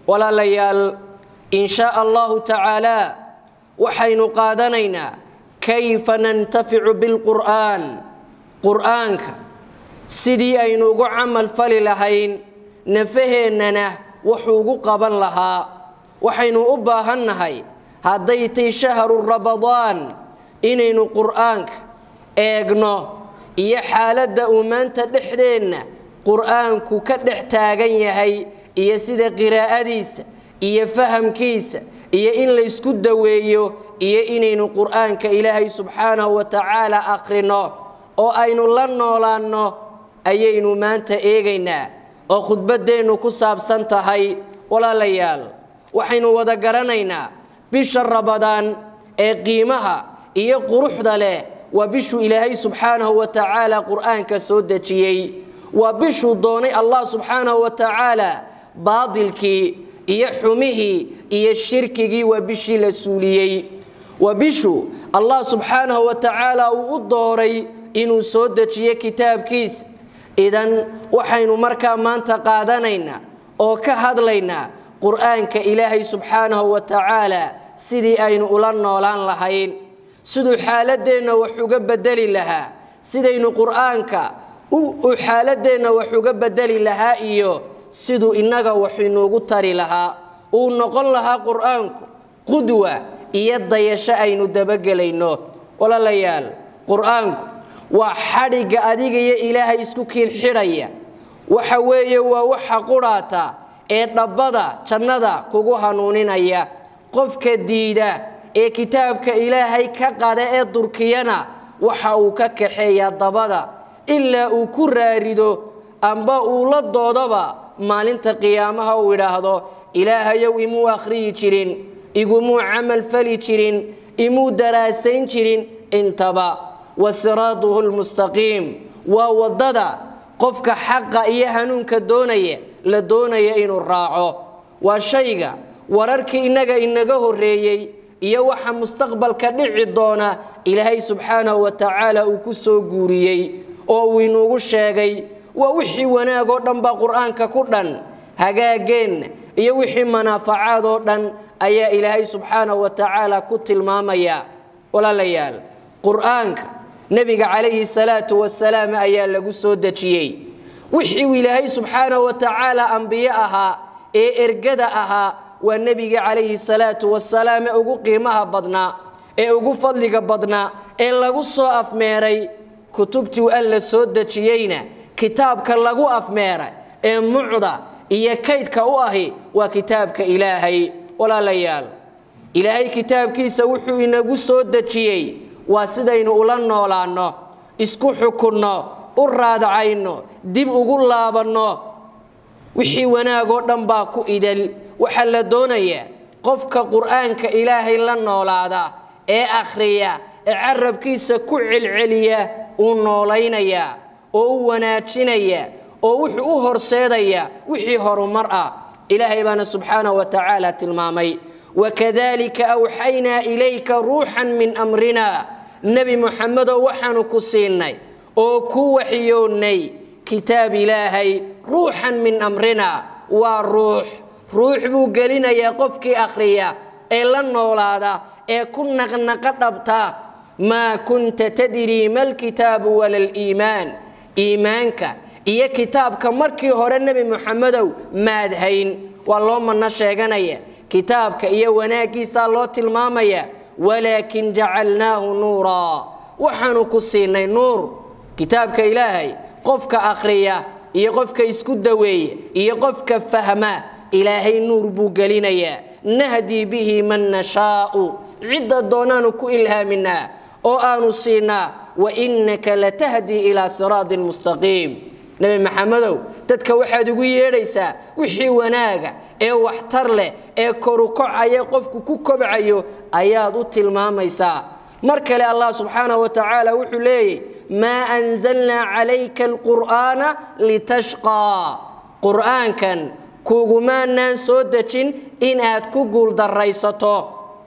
walaalayaal in shaa allahu tacaala waxaynu qaadanaynaa kayfa nantaficu bilqur'aan qur'aanka sidii aynu ugu camal fali lahayn nafaheennana wuxuu ugu qaban lahaa waxaynu u baahannahay hadday tay shahru rabadaan inaynu qur'aanka eegno iyo xaaladda uu maanta dhexdeenna qur'aanku ka dhex taagan yahay iyo sida qiraa'adiisa iyo fahamkiisa iyo in laysku daweeyo iyo inaynu qur'aanka ilaahay subxaanahu wa tacaala akhrino oo aynu la noolaanno ayaynu maanta eegaynaa oo khudbaddeennu ku saabsan tahay walaalayaal waxaynu wada garanaynaa bisha rabadaan ee qiimaha iyo quruxda leh waa bishuu ilaahay subxaanahu wa tacaala qur'aanka soo dejiyey waa bishuu doonay allah subxaanahu wa tacaala baadilkii iyo xumihii iyo shirkigii waa bishii la suuliyey waa bishuu allah subxaanahu wa tacaala uu u dooray inuu soo dejiyo kitaabkiisa idan waxaynu markaa maanta qaadanaynaa oo ka hadlaynaa qur'aanka ilaahay subxaanahu wa tacaala sidii aynu ula noolaan lahayn siduu xaaladeenna wax uga bedeli lahaa sidaynu qur'aanka u xaaladeenna wax uga bedeli lahaa iyo siduu innaga wax inuugu tari lahaa uu noqon lahaa qur'aanku qudwa iyo dayasho aynu dabagelayno walaalayaal qur'aanku waa xadhigga adiga iyo ilaahay isku kiil xidhaya waxa weeye waa waxa qudhaata ee dhabbada jannada kugu hanuuninaya qofka diida ee kitaabka ilaahay ka qada ee durkiyana waxa uu ka kaxeeyaa dabada ilaa uu ku raarido amba uu la doodaba maalinta qiyaamaha uu idhaahdo ilaahayow imuu akhriyi jirin igumuu camal fali jirin imuu daraasayn jirin intaba wa siraatuhu lmustaqiim waa waddada qofka xaqa iyo hanuunka doonaya la doonaya inuu raaco waa shayga wararkii innaga inaga horreeyey iyo waxa mustaqbalka dhici doona ilaahay subxaanahu wa tacaala uu ku soo guuriyey oo uu inuugu sheegay waa wixii wanaag oo dhan baa qur'aanka ku dhan hagaageenna iyo wixii manaafacaad oo dhan ayaa ilaahay subxaanahu wa tacaala ku tilmaamaya walaalayaal qur'aanka nebiga calayhi salaatu wasalaam ayaa lagu soo dejiyey wixii uu ilaahay subxaanahu wa tacaala ambiye ahaa ee ergada ahaa waa nebiga calayhi salaatu wasalaam ee ugu qiimaha badnaa ee ugu fadliga badnaa ee lagu soo afmeeray kutubtii alla soo dejiyeyna kitaabka lagu afmeeray ee mucda iyo kaydka u ahi waa kitaabka ilaahay walaalayaal ilaahay kitaabkiisa wuxuu inagu soo dejiyey waa sidaynu ula noolaanno isku xukunno u raadacayno dib ugu laabanno wixii wanaagoo dhan baa ku idal waxaa la doonayaa qofka qur'aanka ilaahay la noolaada ee akhriya ee carabkiisa ku celceliya uu noolaynaya oo u wanaajinaya oo wuxuu u horseedaya wixii horumar ah ilaahay baana subxaanahu wa tacaala tilmaamay wakadalika awxaynaa ilayka ruuxan min amrina nebi muxamedow waxaanu ku siinay oo ku waxyoonnay kitaab ilaahay ruuxan min amrina waa ruux ruux buu gelinayaa qofkii akhriya ee la noolaada ee ku naqnaqa dhabta maa kunta tadrii ma lkitaabu wala liimaan iimaanka iyo kitaabka markii hore nebi muxamedow maadhayn waa loo manno sheeganaya kitaabka iyo wanaaggiisaa loo tilmaamaya walaakin jacalnaahu nuuraa waxaanu ku siinay nuur kitaabka ilaahay qofka akhriya iyo qofka isku daweeya iyo qofka fahma ilaahay nuur buu gelinayaa nahdii bihi man nashaau cidda doonaanu ku ilhaaminaa oo aanu siinaa wainaka latahdii ilaa siraatin mustaqiim nebi maxamedow dadka waxaad ugu yeedhaysaa wixii wanaaga ee waxtar leh ee korukocaya qofku ku kobcayo ayaad u tilmaamaysaa mar kale allah subxaanahu wa tacaala wuxuu leeyay maa anzalnaa calayka alqur'aana litashqaa qur'aankan kugumaanaan soo dejin inaad ku guuldaraysato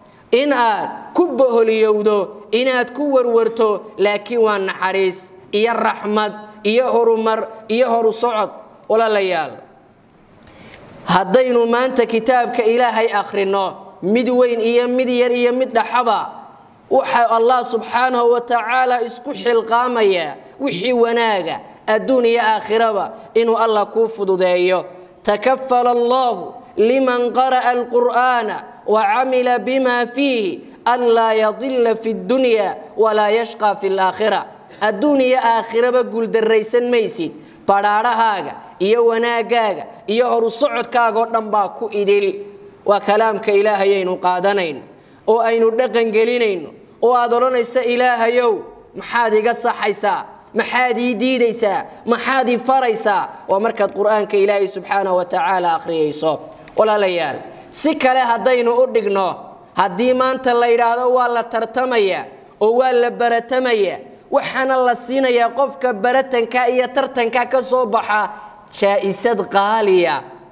in aad ku boholiyowdo inaad ku warwarto laakiin waa naxariis iyo raxmad iyo horumar iyo horu socod walaalayaal haddaynu maanta kitaabka ilaahay akhrino mid weyn iyo mid yar iyo mid dhaxaba waxa allah subxaanahu wa tacaala isku xilqaamayaa wixii wanaaga adduun iyo aakhiraba inuu allah kuu fududeeyo takafala allahu liman qara'a alqur'aana wacamila bima fiihi anlaa yadilla fi dunya walaa yashqa fi laakhira adduun iyo aakhiraba guuldarraysan maysid badhaadhahaaga iyo wanaagaaga iyo horu socodkaagaoo dhan baa ku idil waa kalaamka ilaahayaynu qaadanayno oo aynu dhaqangelinayno oo aad odhanaysa ilaahayow maxaad iga saxaysaa maxaad ii diidaysaa maxaad ii faraysaa waa markaad qur-aanka ilaahay subxaana wa tacaala akhriyayso walaalayaal si kale haddaynu u dhigno haddii maanta la yidhaahdo waa la tartamaya oo waa la baratamaya waxaana la siinayaa qofka baratanka iyo tartanka ka soo baxa jaa-isad qaaliya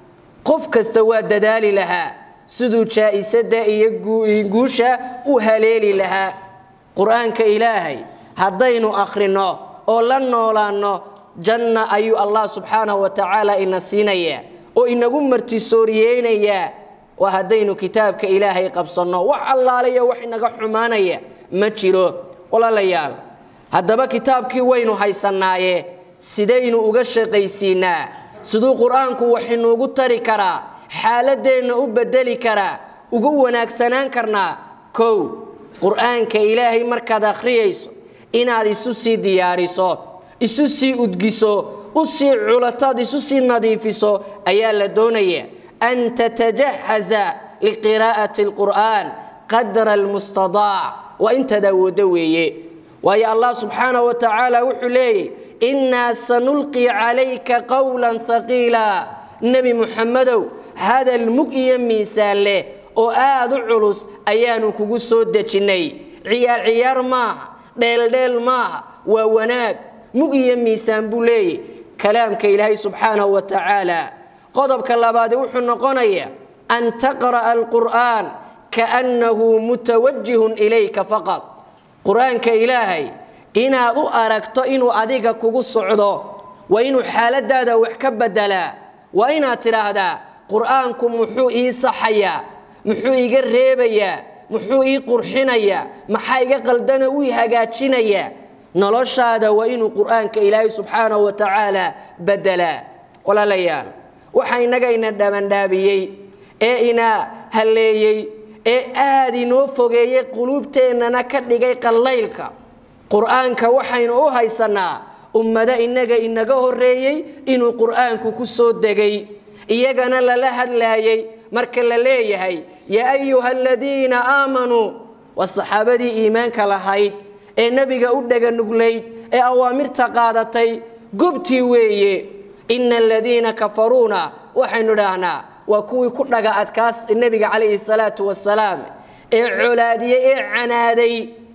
qof kasta waa dadaali lahaa siduu jaa-isada iyo guusha u haleeli lahaa qur-aanka ilaahay haddaynu akhrino oo la noolaanno janna ayuu allah subxaanahu wa tacaala ina siinayaa oo inagu martisooriyeynayaa waa haddaynu kitaabka ilaahay qabsanno wax allaaliya wax inaga xumaanaya ma jiro walaalayaal haddaba kitaabkii waynu haysannaaye sidaynu uga shaqaysiinaa siduu qur-aanku wax inuugu tari karaa xaaladeenna u bedeli karaa ugu wanaagsanaan karnaa kow qur-aanka ilaahay markaad akhriyayso inaad isu sii diyaariso isu sii udgiso u sii culataad isu sii nadiifiso ayaa la doonaya an tatajahaza liqiraa'ati alqur'aan qadra almustadaac waa intaad awooddo weeye waayo allah subxaanahu wa tacaala wuxuu leeyay innaa sanulqi calayka qowlan haqiila nebi muxamedow hadal mug iyo miisaan leh oo aad u culus ayaanu kugu soo dejinnay ciyaar ciyaar maaha dheeldheel maaha waa wanaag mug iyo miisaan buu leeyay kalaamka ilaahay subxaanahu wa tacaala qodobka labaadi wuxuu noqonayaa an taqra'a alqur'aan kaannahu mutawajihun ilayka faqad qur-aanka ilaahay inaad u aragto inuu adiga kugu socdo waa inuu xaaladaada wax ka bedelaa waa inaad tidhaahdaa qur-aanku muxuu ii saxayaa muxuu iga reebayaa muxuu ii qurxinayaa maxaa iga qaldana wii hagaajinayaa noloshaada waa inuu qur-aanka ilaahay subxaanahu wa tacaala bedelaa walaalayaal waxa inaga ina dhabandhaabiyey ee ina halleeyey ee aad inoo fogeeyey quluubteennana ka dhigay qallaylka qur-aanka waxaynu u haysannaa ummado innaga inaga horreeyey inuu qur-aanku ku soo degay iyagana lala hadlaayey marka la leeyahay yaa ayuha aladiina aamanuu waa saxaabadii iimaanka lahayd ee nebiga u dhaganuglayd ee awaamirta qaadatay gobtii weeye ina aladiina kafaruuna waxaynu idhaahnaa waa kuwii ku dhaga adkaas nebiga calayhi salaatu wasalaam ee colaadiyey ee canaaday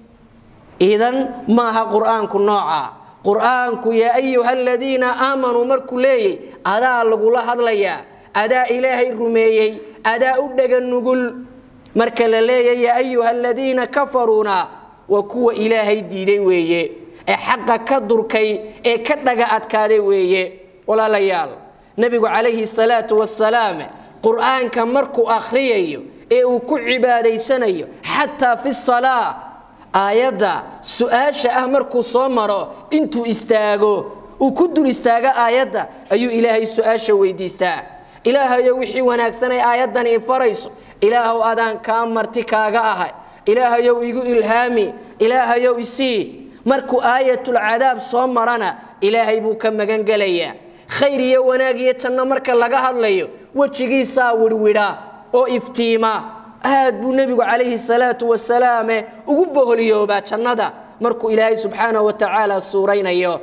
idan maaha qur-aanku nooca qur-aanku yaa ayuha aladiina aamanuu markuu leeyay adaa lagula hadlayaa adaa ilaahay rumeeyey adaa u dhega nugul marka la leeya yaa ayuha aladiina kafaruuna waa kuwa ilaahay diiday weeye ee xaqa ka durkay ee ka dhaga adkaaday weeye walaalayaal nebigu calayhi salaatu wasalaam qur-aanka markuu akhriyayo ee uu ku cibaadaysanayo xataa fi salaa aayadda su-aasha ah markuu soo maro intuu istaago uu ku dul istaago aayadda ayuu ilaahay su-aasha weydiistaa ilaahayow wixii wanaagsanay aayaddan ii farayso ilaahow adaan kaa marti kaaga ahay ilaahayow igu ilhaami ilaahayow isii markuu aayatulcadaab soo marana ilaahay buu ka magan gelayaa khayr iyo wanaag iyo janno marka laga hadlayo wejigiisaa wirwidha oo iftiima aad buu nebigu calayhi salaatu wasalaame ugu boholiyoobaa jannada markuu ilaahay subxaanahu wa tacaala suuraynayo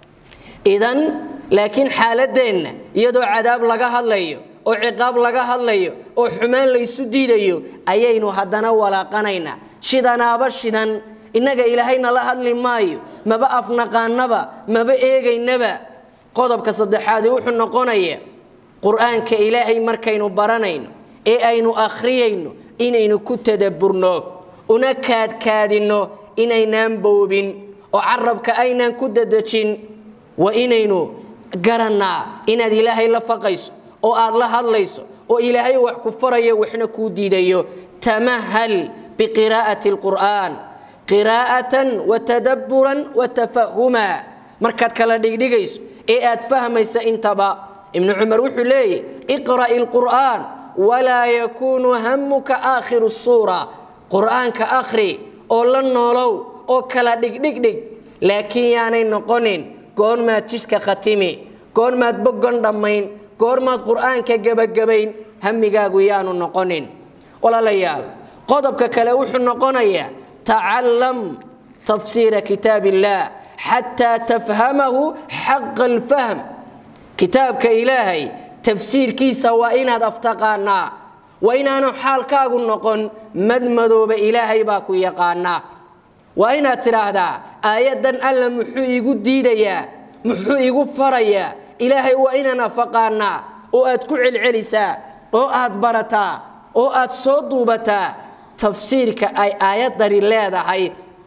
idan laakiin xaaladeenna iyadoo cadaab laga hadlayo oo ciqaab laga hadlayo oo xumaan laysu diidayo ayaynu haddana walaaqanaynaa shidanaaba shidan innaga ilaahayna la hadli maayo maba afnaqaanaba maba eegaynaba qodobka saddexaadi wuxuu noqonaya qur-aanka ilaahay markaynu baranayno ee aynu akhriyayno inaynu ku tadaburno una kaadkaadinno inaynaan boobin oo carabka aynaan ku dadejin waa inaynu garannaa inaad ilaahay la faqayso oo aad la hadlayso oo ilaahay wax ku farayo waxna kuu diidayo tamahal biqiraa'ati alqur'aan qiraa'atan watadabburan watafahuma markaad kala dhigdhigayso ee aad fahmaysa intaba ibnu cumar wuxuu leeyahy iqra'i alqur'aan walaa yakuunu hamuka aakhiru suura qur'aanka akhri oo la noolow oo kala dhigdhigdhig laakiin yaanay noqonin goormaad jidhka khatimi goormaad boggan dhammayn goormaad qur'aanka gebagabayn hamigaagu yaanu noqonin walaalayaal qodobka kale wuxuu noqonayaa tacallam tafsiira kitaab illaah xataa tafhamahu xaqa alfahm kitaabka ilaahay tafsiirkiisa waa inaad aftaqaanaa waa inaanu xaalkaagu noqon madmadooba ilaahay baa ku yaqaanaa waa inaad tidhaahdaa aayaddan alla muxuu igu diidayaa muxuu igu farayaa ilaahay waa inaan afaqaanaa oo aad ku celcelisaa oo aad barataa oo aad soo duubataa tafsiirka ay aayaddani leedahay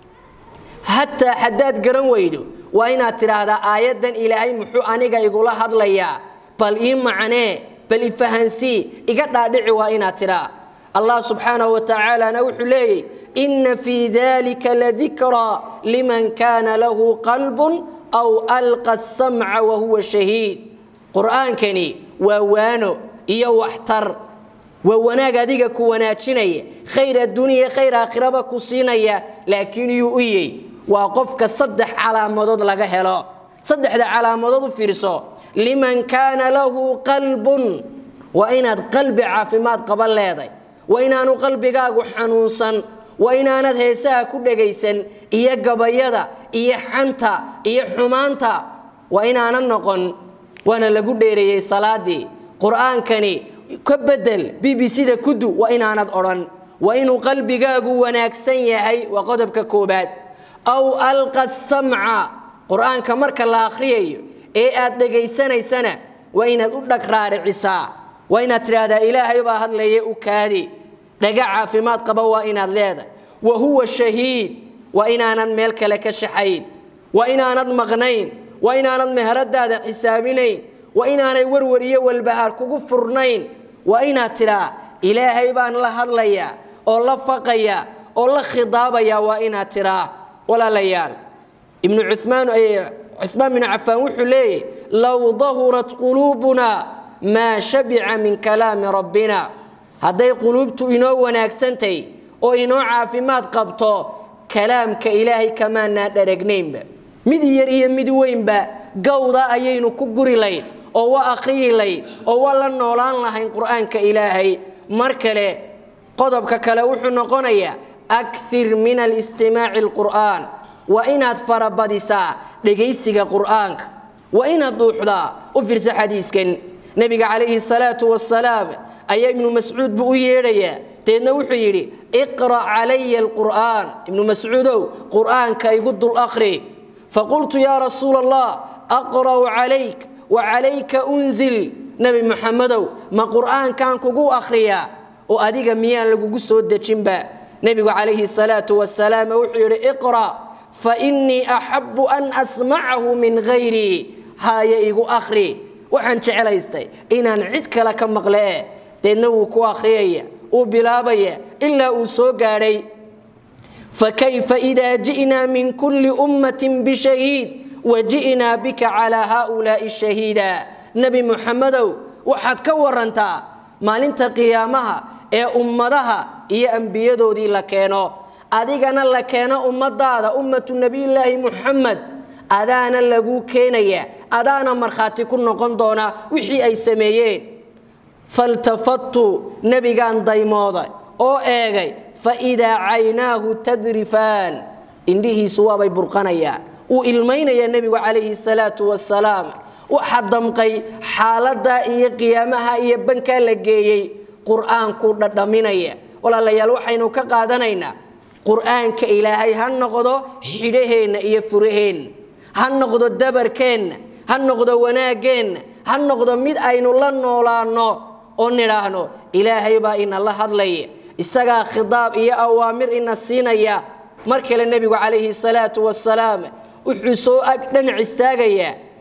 hataa haddaad garan weydo waa inaad tidhaahdaa aayaddan ilaahay muxuu aniga igula hadlayaa bal ii macnee bal ifahansii iga dhaadhici waa inaad tidhaa allah subxaanahu wa tacaalana wuxuu leeyay inna fii dalika ladikraa liman kaana lahu qalbun aw alqa asamca wahuwa shahiid qur'aankani waa waano iyo waxtar waa wanaag adiga ku wanaajinaya khayr adduuniya khayr aakhiraba ku siinaya laakiin yuu u yey waa qofka saddex calaamadood laga helo saddexda calaamadood u fiirso liman kaana lahu qalbun waa inaad qalbi caafimaad qaban leeday waa inaanu qalbigaagu xanuunsan waa inaanad heesaha ku dhegaysan iyo gabayada iyo xanta iyo xumaanta waa inaanad noqon waana lagu dheereeyey salaadii qur-aankani ka bedel b b c da kudu waa inaanad odhan waa inuu qalbigaagu wanaagsan yahay waa qodobka koobaad aw alqa samca qur-aanka marka la akhriyayo ee aad dhegaysanaysana waa inaad u dhag raaricisaa waa inaad tidhaahdaa ilaahay baa hadlaya u kaadi dhaga caafimaad qaba waa inaad leedahay wa huwa shahiid waa inaanad meel kale ka shaxayn waa inaanad maqnayn waa inaanad meheradaada xisaabinayn waa inaanay warwar iyo walbahaar kugu furnayn waa inaad tidhaa ilaahay baan la hadlayaa oo la faqaya oo la khidaabaya waa inaad tidhaa walaalayaal ibnu cumaan cumaan bin cafaan wuxuu leeyahy low dahurat quluubuna maa shabica min kalaami rabbina hadday quluubtu inoo wanaagsantahy oo inoo caafimaad qabto kalaamka ilaahay kamaanaan dharagnaynba mid yar iyo mid weynba gawda ayaynu ku guri layn oo waa akhriyi layn oo waa la noolaan lahayn qur'aanka ilaahay mar kale qodobka kale wuxuu noqonayaa akthir min alistimaaci alqur'aan waa inaad farabadisaa dhegaysiga qur'aanka waa inaad dhuuxdaa u fiirsa xadiiskan nebiga calayhi salaatu wasalaam ayaa ibnu mascuud buu u yeedhayaa deedna wuxuu yidhi iqra' calaya alqur'aan ibnu mascuudow qur'aanka igu dul akhri faqultu yaa rasuula allah aqra'u calayk wa calayka unzil nebi muxamedow ma qur'aankan kugu akhriyaa oo adiga miyaan lagugu soo dejinba nebigu calayhi salaatu wasalaam wuxuu yidhi iqra' fa innii axabu an asmacahu min hayrii haaya igu akhri waxaan jeclaystay inaan cid kale ka maqle eh deedna wuu ku akhriyaya uu bilaabaya ilaa uu soo gaadhay fakayfa idaa ji'naa min kulli ummatin bishahiid wa ji'naa bika calaa haaulaa'i shahiida nebi muxamedow waxaad ka warantaa maalinta qiyaamaha ee ummadaha iyo ambiyadoodii la keeno adigana la keeno ummadaada ummatu nebiyulaahi muxamed adaana laguu keenaya adaana markhaati ku noqon doona wixii ay sameeyeen faltafattu nebigaan daymooday oo eegay fa idaa caynaahu tadrifaan indhihiisu waabay burqanayaan wuu ilmaynayaa nebigu calayhi salaatu wasalaam waxa damqay xaaladaa iyo qiyaamaha iyo bankaa la geeyey qur-aanku dhadhaminaya walaalayaal waxaynu ka qaadanaynaa qur-aanka ilaahay ha noqdo xidhaheenna iyo furaheenna ha noqdo dabarkeenna ha noqdo wanaaggeenna ha noqdo mid aynu la noolaanno oo nidhaahno ilaahay baa inala hadlaya isagaa khidaab iyo awaamir ina siinaya mar kale nebigu calayhi salaatu wasalaam wuxuu soo ag dhanac istaagayaa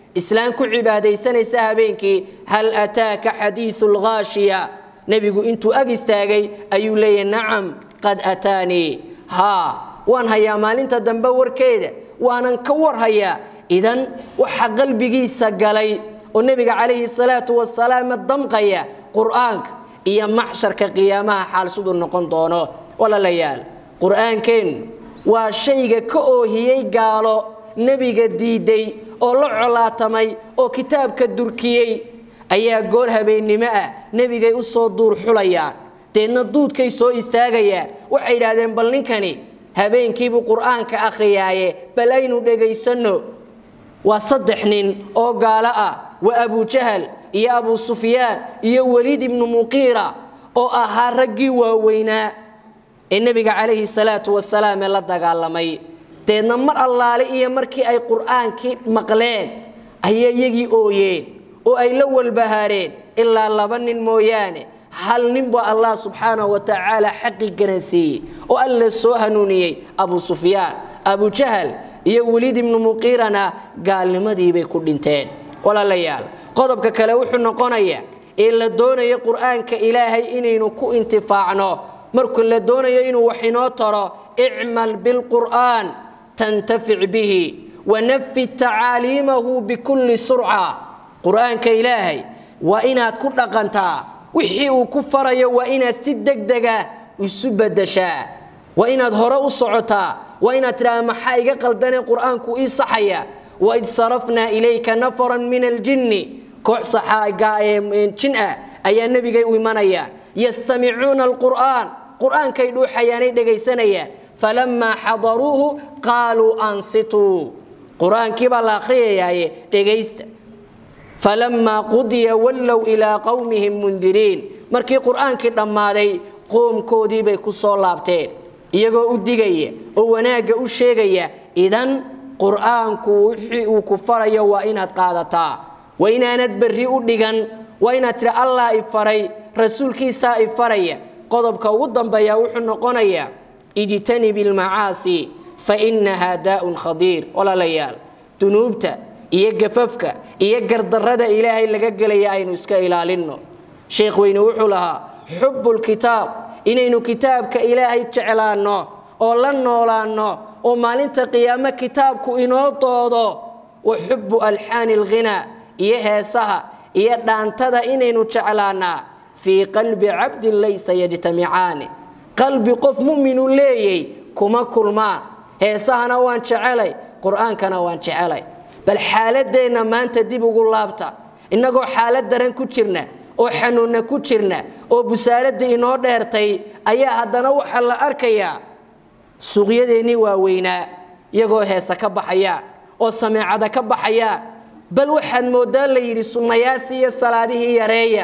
islaan ku cibaadaysanaysa habeenkii hal ataaka xadiiu lghaashiya nebigu intuu ag istaagay ayuu leeyahy nacam qad ataanii haa waan hayaa maalinta dambe warkeeda waanan ka warhayaa idan waxa qalbigiisa galay oo nebiga calayhi salaatu wasalaam damqaya qur'aanka iyo maxsharka qiyaamaha xaal siduu noqon doono walaalayaal qur'aankeennu waa shayga ka oohiyey gaalo nebiga diiday oo la colaatamay oo kitaabka durkiyey ayaa goor habeennimo ah nebigay u soo duur xulayaan deedna duudkay soo istaagayaan waxay yidhaahdeen bal ninkani habeenkiibuu qur'aanka akhriyaaye bal aynu dhegaysanno waa saddex nin oo gaalo ah waa abujahal iyo abu sufyaan iyo weliid ibnu muqiira oo ahaa raggii waaweynaa ee nebiga calayhi salaatu wasalaam ee la dagaalamay deedna mar allaale iyo markii ay qur'aankii maqleen ayay iyagii ooyeen oo ay la walbahaareen ilaa laba nin mooyaane hal nin baa allah subxaanahu wa tacaala xaqii garansiiyey oo alla soo hanuuniyey abu sufyaan abu jahal iyo weliid ibnu muqiirana gaalnimadiibay ku dhinteen walaalayaal qodobka kale wuxuu noqonayaa ee la doonayo qur'aanka ilaahay inaynu ku intifaacno markuu la doonayo inuu wax inoo taro icmal bilqur'aan tantafic bihi wanafid tacaaliimahu bikulli surca qur'aanka ilaahay waa inaad ku dhaqantaa wixii uu ku farayo waa inaad si degdega isu bedeshaa waa inaad hore u socotaa waa inaad tidhahda maxaa iga qaldanee qur'aanku ii saxaya waid sarafnaa ilayka nafaran min aljinni koox jin ah ayaa nebigay u imanaya yastamicuuna alqur'aan qur'aankay dhuuxayaanay dhegaysanayaan falamaa xadaruuhu qaaluu ansituu qur'aankii baa la akhriyayaaye dhegaysta falamaa qudiya wallow ilaa qowmihim mundiriin markii qur'aankii dhammaaday qoomkoodii bay ku soo laabteen iyagoo u digaya oo wanaagga u sheegaya idan qur'aanku wixii uu ku farayo waa inaad qaadataa waa inaanad berri u dhigan waa inaad tidhi allah i faray rasuulkiisaa i faraya qodobka ugu dambeeya wuxuu noqonayaa ijtanib ilmacaasi fa innahaa daa'un khadiir walaalayaal dunuubta iyo gafafka iyo gardarrada ilaahay laga gelaya aynu iska ilaalinno sheekh weyne wuxuu lahaa xubbulkitaab inaynu kitaabka ilaahay jeclaanno oo la noolaanno oo maalinta qiyaamo kitaabku inoo doodo wa xubbu alxaani alghinaa iyo heesaha iyo dhaantada inaynu jeclaannaa fii qalbi cabdin laysa yajtamicaani qalbi qof mu'minu leeyay kuma kulmaan heesahana waan jecelay qur'aankana waan jecelay bal xaaladeenna maanta dib ugu laabta innagoo xaalad daran ku jirna oo xanuunna ku jirna oo busaaradda inoo dheertay ayaa haddana waxaa la arkayaa suuqyadeennii waaweynaa iyagoo heese ka baxaya oo sameecada ka baxaya bal waxaad mooddaa la yidhi sunnayaasii iyo salaadihii yareeya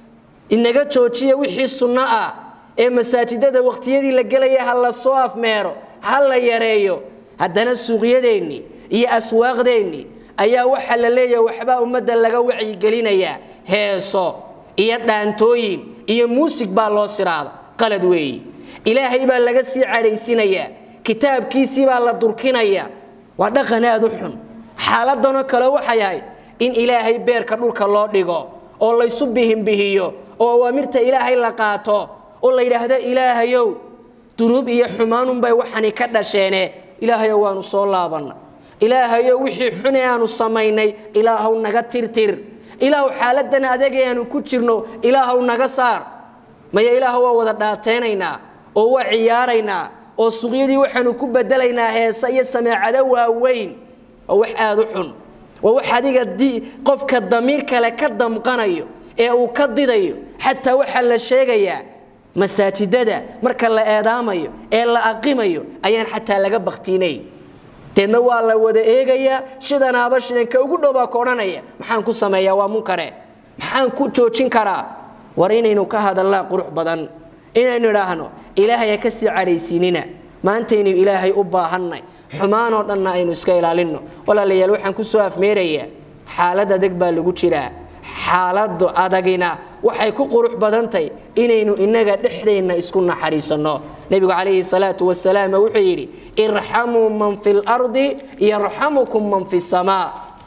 inaga joojiya wixii sunno ah ee masaajidada waqtiyadii la gelaya ha la soo afmeero ha la yareeyo haddana suuqyadeennii iyo aswaaqdeennii ayaa waxaa la leeyahay waxbaa ummadda laga wacyigelinayaa heeso iyo dhaantooyin iyo muusig baa loo siraada qalad weeye ilaahay baa laga sii cadhaysinayaa kitaabkiisii baa la durkinaya waa dhaqan aad u xun xaaladanoo kale waxay ahayd in ilaahay beerka dhulka loo dhigo oo laysu bihinbihiyo oo awaamirta ilaahay la qaato oo la yidhaahdo ilaahayow dunuub iyo xumaanunbay waxani ka dhasheene ilaahayow waanu soo laabanna ilaahayow wixii xune aanu samaynay ilaahow naga tirtir ilaahow xaaladan adagee aanu ku jirno ilaahow naga saar maya ilaahow waa wada dhaateynaynaa oo waa ciyaaraynaa oo suqyadii waxaanu ku bedelaynaa heese iyo sameecado waaweyn waa wax aada u xun waa wax adiga qofka damiir kale ka damqanayo ee uu ka didayo xataa waxaa la sheegayaa masaajidada marka la eedaamayo ee la aqimayo ayaan xataa laga baktiinay deedna waa la wada eegayaa shidanaaba shidanka ugu dhow baa ka odhanaya maxaan ku sameeyaa waa munkare maxaan ku joojin karaa war inaynu ka hadallaa qurux badan inaynu idhaahno ilaahay ha ka sii cadhaysiinina maantaynu ilaahay u baahannay xumaanoo dhanna aynu iska ilaalinno walaalayaal waxaan ku soo afmeerayaa xaalad adag baa lagu jiraa xaaladu adagina waxay ku qurux badantahy inaynu inaga dhexdeenna isku naxariisanno nebigu calayhi salaatu wasalaam wuxuu yidhi irxamuu man fi lardi yarxamukum man fi samaa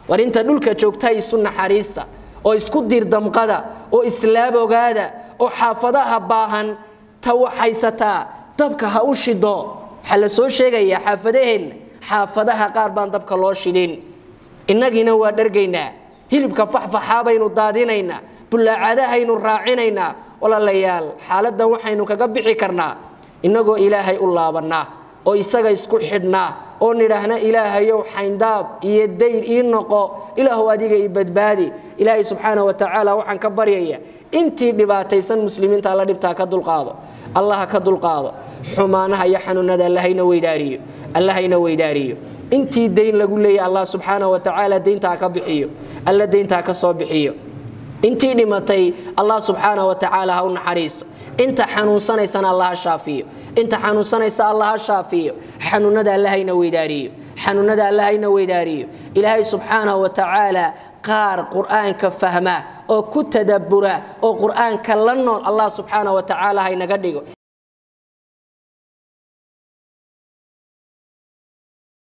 war inta dhulka joogta isu naxariista oo isku diirdamqada oo islaab ogaada oo xaafadaha baahan ta waxaysataa dabka ha u shido waxaa la soo sheegayaa xaafadaheenna xaafadaha qaar baan dabka loo shidin innagiina waa dhargaynaa hilibka faxfaxaa baynu daadinaynaa bullaacadahaynu raacinaynaa walaalayaal xaaladdan waxaynu kaga bixi karnaa innagoo ilaahay u laabannaa oo isaga isku xidhnaa oo nidhaahna ilaahayow xayndaab iyo dayr ii noqo ilaahu adiga i badbaadi ilaahay subxaana wa tacaala waxaan ka baryaya intii dhibaataysan muslimiinta alla dhibtaa ka dulqaado allaha ka dulqaado xumaanaha iyo xanuunada allahayna weydaariyo allahayna weydaariyo intii dayn lagu leeyahy allah subxaana wa tacaala dayntaa ka bixiyo alla dayntaa ka soo bixiyo intii dhimatay allah subxaana wa tacaala ha u naxariisto inta xanuunsanaysana allah ha shaafiyo inta xanuunsanaysa allah ha shaafiyo xanuunada allahayna weydaariyo xanuunada allahayna weydaariyo ilaahay subxaanahu wa tacaala qaar qur-aanka fahma oo ku tadabbura oo qur-aanka la nool allah subxaana wa tacaala haynaga dhigo